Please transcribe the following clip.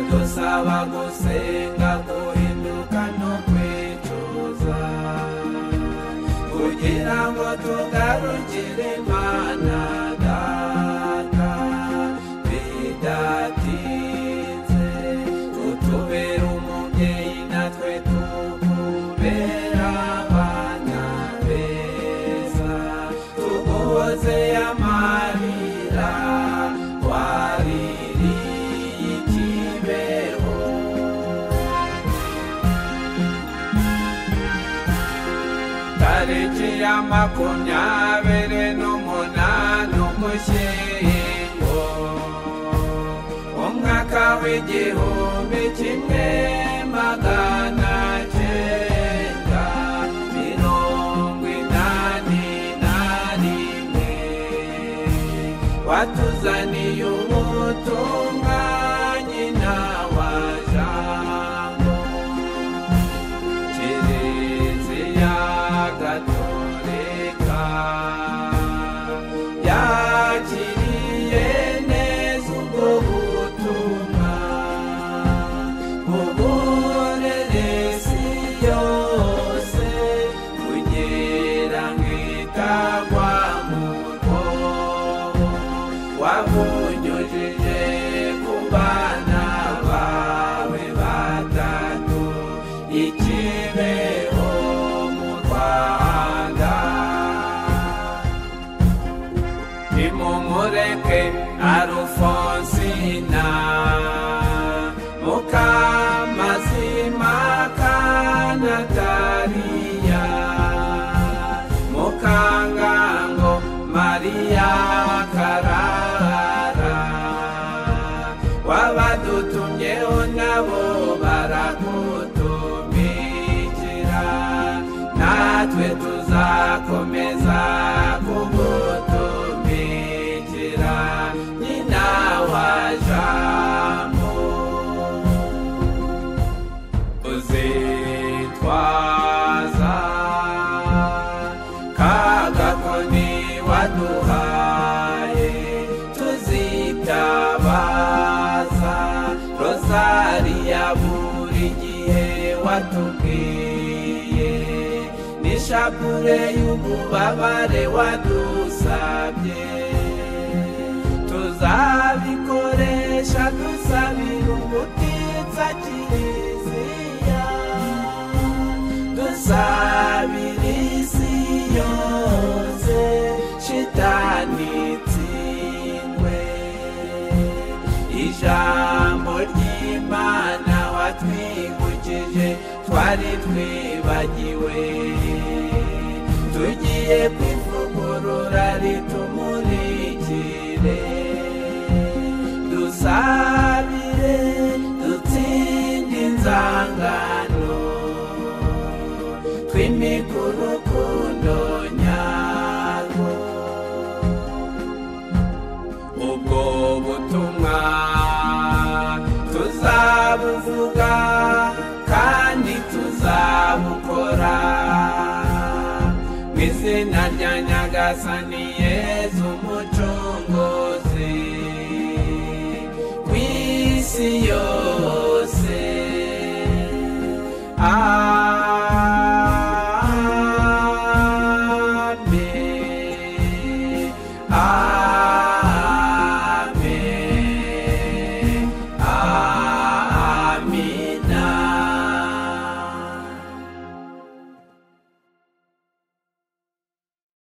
twaba gusenga guhinduka no kwicuza kugira ngo tugarukire imana data bidatinze utubera umubyeyi natwe tukubera abana beza tuguhoze amarira waririye ikibeho tariki ya makumyabiri n'umunani ugushyingo umwaka w'igihumbi kimwe magana cyenda mirongo inani na rimwe watuzaniye ubutumwa nyina wa jambo Kiliziya Gatolika yakiriye neza ubwo butumwa bugorere isi yose kugira ngo itagwa mu rwobo wabunyujije ku bana bawe batatu ikibeho mu rwanda nimumureke arufonsina mukamazima kanatariya mukangango mariya karara wabadutumyeho nabo baragutumikira natwe tuzakomeza kugutumikira nyina wa jambo uzitwaza kagakoni waduhaye tuzitabaza rozariya buri gihe watubwiye n'ishapure y'ububabare wadusabye tuzabikoresha dusabira ubutitsa kiliziya dusabira isi yose shitani itsindwe ijambo ry'imana watwibukije twari twibagiwe tugiye kwivugurura ritumurikire dusabire dutsinde inzangano twimike urukundo nyarwo ubwo butumwa tuzabuvuga kandi tuzabukora mu izina rya nyagasani yezu umucunguzi ku isi yose Ah